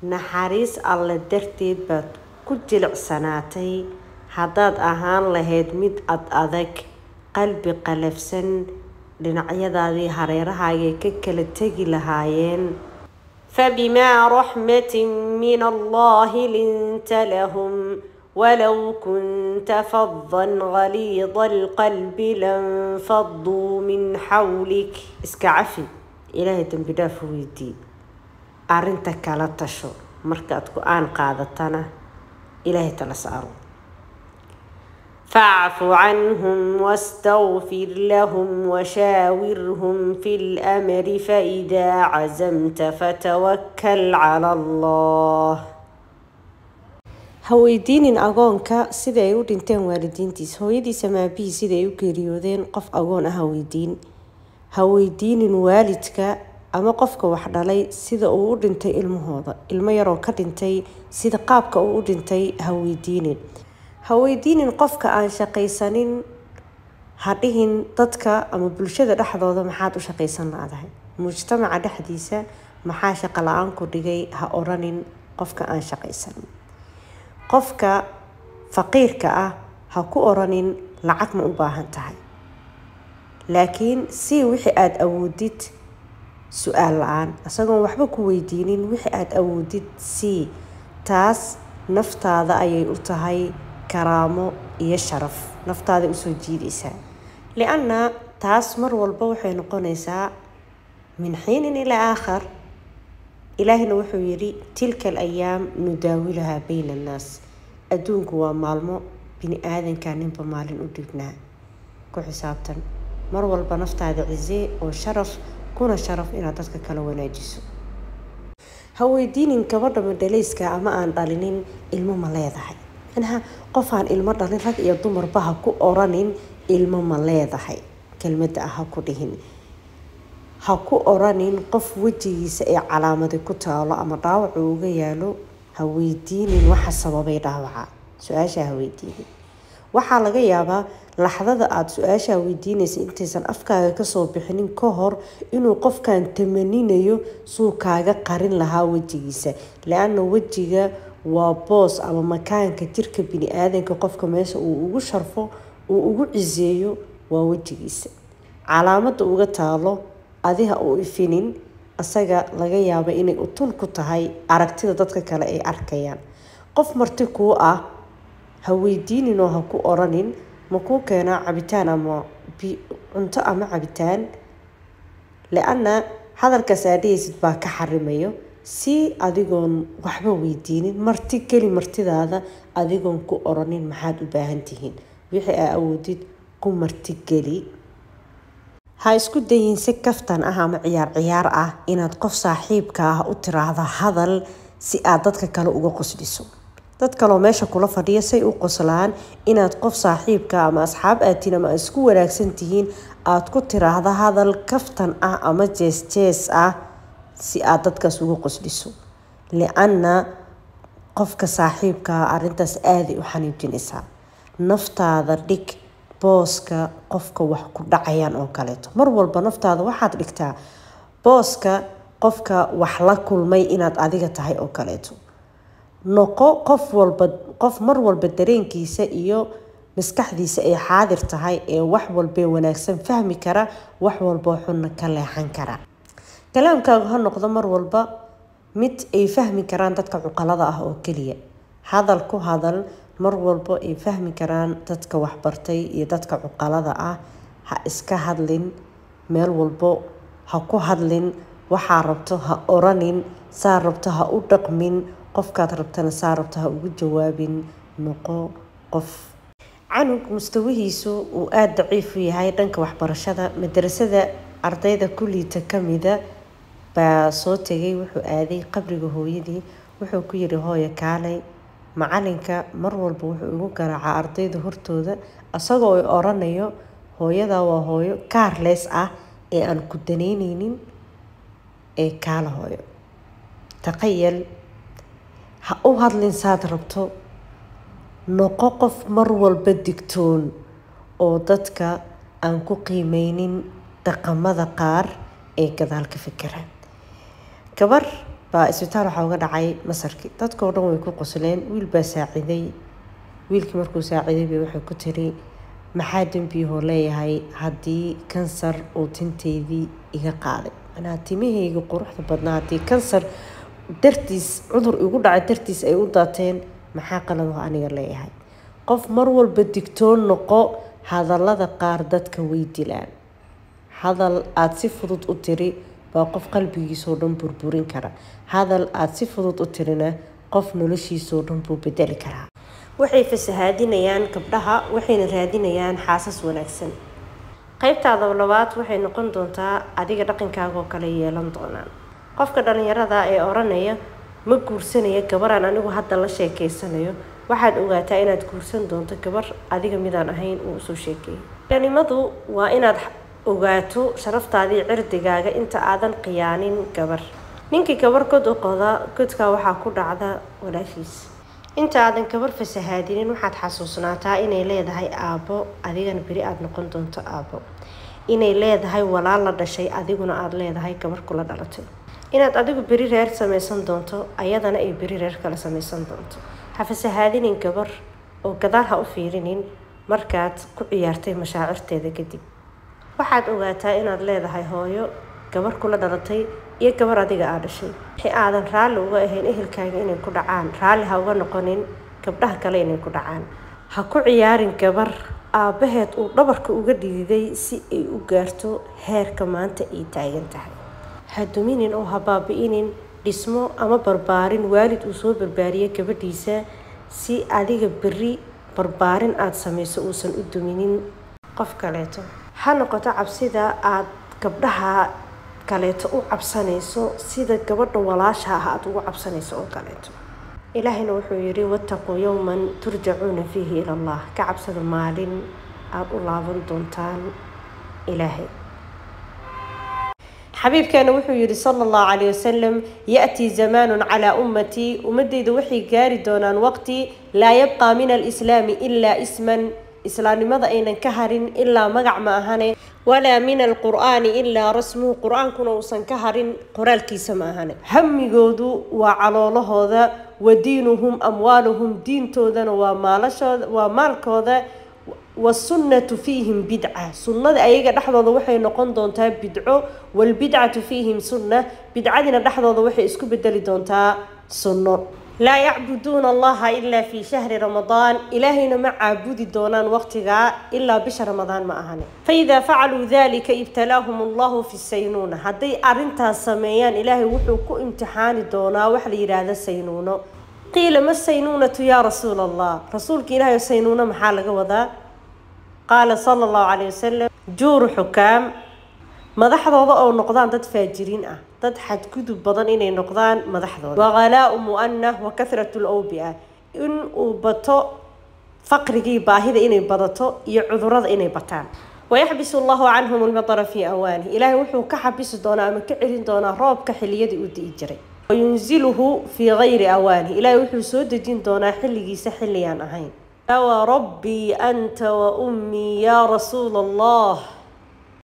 naxariis alle darteed baad ku jilicsanaatay haddaad ahaan lahayd mid ad adag qalbi qalafsan dhinacyadaadii hareerahaagay ka kala tegi lahaayeen fabimaa raxmatin min allahi linta lahum walow kunta fadan galiida alqalbi lanfaduu min xawlik iska cafi ilaahay dembi dhaaf weydii arrinta kala tasho markaad go-aan qaadatana ilaahay tala saaro facfu canhum wastagfir lahum washaawirhum fi lamri faidaa cazamta fatawakal cala allah ha weydiinin agoonka sida ay u dhinteen waalidiintiis hooyadiisa maabihii sida ay u geeriyoodeen qof agoon ah ha weydiin ha weydiinin waalidka ama qofka wax dhalay sida uu u dhintay ilmahooda ilmo yaroo ka dhintay sida qaabka uu u dhintay ha weydiinin ha weydiinin qofka aan shaqaysanin ha dhihin dadka ama bulshada dhexdooda maxaad u shaqaysan laadahay mujtamaca dhexdiisa maxaa shaqo la-aan ku dhigay ha oranin qofka aan shaqaysanin qofka faqiirka ah ha ku oranin lacag ma u baahan tahay laakiin si wixii aada awoodid su-aal la-aan isagoon waxba ku weydiinin wixii aada awoodid sii taas naftaada ayay u tahay karaamo iyo sharaf naftaada usoo jiidaysaa lianna taas mar walba waxay noqonaysaa min xiinin ilaa aakhar ilaahina wuxuu yidhi tilka alayaam nudaawilahaa bayna annaas adduunku waa maalmo bini aadanka ninba maalin u dhignaa ku xisaabtan mar walba naftaada cisee oo sharaf kuna sharaf inaad dadka kala wanaajiso ha weydiinin gabadha madhalayska ama aan dhalinin ilmo ma leedahay manaha qof aan ilmo dhalin rag iyo dumarba ha ku oranin ilmo ma leedahay kelmadda ah ha ku dhihin ha ku oranin qof wejigiisa ee calaamadi ku taalo ama dhaawacu uga yaalo ha weydiinin waxa sababay dhaawaca su-aasha ha weydiinin waxaa laga yaabaa laxdada aada su-aashaa weydiinaysa intaysan afkaaga kasoo bixinin ka hor inuu qofkan tamaninayo suu kaaga qarin lahaa wejigiisa le-anna wejiga waa boos ama makaanka jirka bini-aadanka qofka meesha uu ugu sharfo uu ugu ciseeyo waa wejigiisa calaamada uga taalo adiha uu ifinin isaga laga yaaba inay utun ku tahay aragtida dadka kale ay arkayaan qof marti kuu ah ha weydiininoo ha ku oranin ma kuu keenaa cabitaan ama cunto ama cabitaan le-anna hadalkaas aadhahaysid baa ka xarimayo si adigoon waxba weydiinin marti geli martidaada adigoon ku oranin maxaad u baahan tihiin wixii aa awoodid ku marti geli ha isku dayin si kaftan ah ama ciyaar ciyaar ah inaad qof saaxiibka ah u tiraahdo hadal si aad dadka kale uga qosliso dad kaloo meesha kula fadhiya say u qoslaan inaad qof saaxiibka ama asxaab aatiin ama isku wanaagsan tihiin aada ku tiraahdo hadal kaftan ah ama jees jees ah si aad dadkaas uga qosliso li-anna qofka saaxiibkaa arrintaas aaday u xaniijinaysaa naftaada dhig booska qofka wax ku dhacayaan oo kaleeto mar walba naftaada waxaad dhigtaa booska qofka wax la kulmay inaad adiga tahay oo kaleeto noqo qof walba qof mar walba dareenkiisa iyo maskaxdiisa ay xaadir tahay ee wax walbee wanaagsan fahmi kara wax walboo xunna ka leexan kara kalaamkaagu ha noqdo mar walba mid ay fahmi karaan dadka cuqalada ah oo keliya hadal ku hadal mar walbo ay fahmi karaan dadka waxbartay iyo dadka cuqalada ah ha iska hadlin meel walbo ha ku hadlin waxaa rabto ha oranin saa rabto ha u dhaqmin qofkaad rabtana saa rabto ha ugu jawaabin noqo qof canug mustawihiisu uu aada daciif u yahay dhanka waxbarashada madarasada ardayda kulliita kamida baa soo tegay wuxuu aaday qabriga hooyadii wuxuu ku yiri hooyo kaalay macalinka mar walba wuxuu ugu garaacaa ardayda hortooda isagoo ay oranayo hooyadaa waa hooyo kaarleys ah ee aan ku danayneynin ee kaala hooyo taqayal ha u hadlin saad rabto noqo qof mar walba digtoon oo dadka aan ku qiimeynin dhaqamada qaar ee gadaal ka fikiraan gabar baa isbitaal waxaa uga dhacay masarkii dadkao dhan way ku qosleen wiil baa saaciday wiilkii markuu saaciday bay waxay ku tiri maxaa dembiyahoo leeyahay haddii kansar uu tinteydii iga qaaday manaa timahayga quruxda badnaa haddii kansar dartiis cudur igu dhacay dartiis ay u daateen maxaa qalado aniga leeyahay qof mar walba digtoon noqo hadallada qaar dadka way dilaan hadal aada si fudud u tiri baa qof qalbigiisoo dhan burburin kara hadal aada si fudud u tirina qof noloshiisoo dhan buu bedeli karaa waxay fasahaadinayaan gabdhaha waxayna raadinayaan xaasas wanaagsan qaybtaada labaad waxay noqon doontaa adiga dhaqankaagaoo kale yeelan doonaan qofka dhalinyarada ee oranaya ma guursanaya gabaraan anigu hadda la sheekeysanayo waxaad ogaataa inaad guursan doonto gabar adiga midaan ahayn uu usoo sheekeeyay ganimadu waa inaad ogaato sharaftaadii cirdigaaga inta aadan khiyaanin gabar ninkii gabar god u qoda godkaa waxaa ku dhacda walaashiis inta aadan gabar fasahaadinin waxaad xasuusnaataa inay leedahay aabbo adigana beri aada noqon doonto aabbo inay leedahay walaal la dhashay adiguna aada leedahay gabar kula dhalatay inaad adigu beri reer samaysan doonto ayadana ay beri reer kale samaysan doonto ha fasahaadinin gabar oo gadaal ha u fiirinin markaad ku ciyaartay mashaacirteeda kadib waxaad ogaataa inaad leedahay hooyo gabar kula dhalatay iyo gabar adiga aa dhashay wixii aadan raalli uga ahayn ehelkaaga inay ku dhacaan raalli ha uga noqonin gabdhaha kale inay ku dhacaan ha ku ciyaarin gabar aabbaheed uu dhabarka uga dhididay si ay u gaarto heerka maanta ay taagan tahay ha duminin oo ha baabi-inin dhismo ama barbaarin waalid uu soo barbaariyay gabadhiisa si adiga berri barbaarin aada samayso uusan u duminin qof kaleeto ha noqoto cabsida aada gabdhaha kaleeto u cabsanayso sida gabadha walaasha ah aada ugu cabsanayso oo kaleeto ilaahayna wuxuu yidhi wattaquu yowman turjacuuna fiihi ila allah ka cabsada maalin aada u laaban doontaan ilaahay xabiibkeena wuxuu yidhi sala allahu calayh wasalam ya-tii zamaanun calaa ummatii ummadeyda waxay gaari doonaan waqti laa yabqaa min alislaami ilaa isman islaamnimada aynan ka harin ilaa magac ma ahane walaa min alqur'aani ilaa rasmuhu qur-aankuna uusan ka harin qoraalkiisa ma ahane hamigoodu waa caloolahooda wa diinuhum amwaaluhum diintoodana waa maalashooda waa maalkooda wasunnatu fiihim bidca sunnada ayaga dhexdooda waxay noqon doontaa bidco walbidcatu fiihim sunna bidcadina dhexdooda waxay isku bedeli doontaa sunno laa yacbuduuna allaha ilaa fii shahri ramadaan ilaahayna ma caabudi doonaan waqtigaa ilaa bisha ramadaan ma ahane faidaa facaluu dalika ibtalaahum allahu fi saynuuna hadday arintaas sameeyaan ilaahay wuxuu ku imtixaani doonaa wax la yidhaahda saynuuno qiila ma saynuunatu yaa rasuul allah rasuulka ilaahay saynuuno maxaa laga wadaa qaala sala allahu calayh wasalam juuru xukaam madaxdooda oo noqdaan dad faajiriin ah dad xadgudub badan inay noqdaan madaxdooda waqalaau mu'anah wa kathratu lawbia in uu bato faqrigii baahida inay badato iyo cudurada inay bataan wayaxbisu allahu canhum lmatara fii awaani ilaahay wuxuu ka xabisi doonaa ama ka celin doonaa roobka xiliyadii uu di'i jiray wayunziluhu fii gayri awaani ilaahay wuxuu soo dejin doonaa xilligiisa xilligaan ahayn وربي أنت وأمي يا رسول الله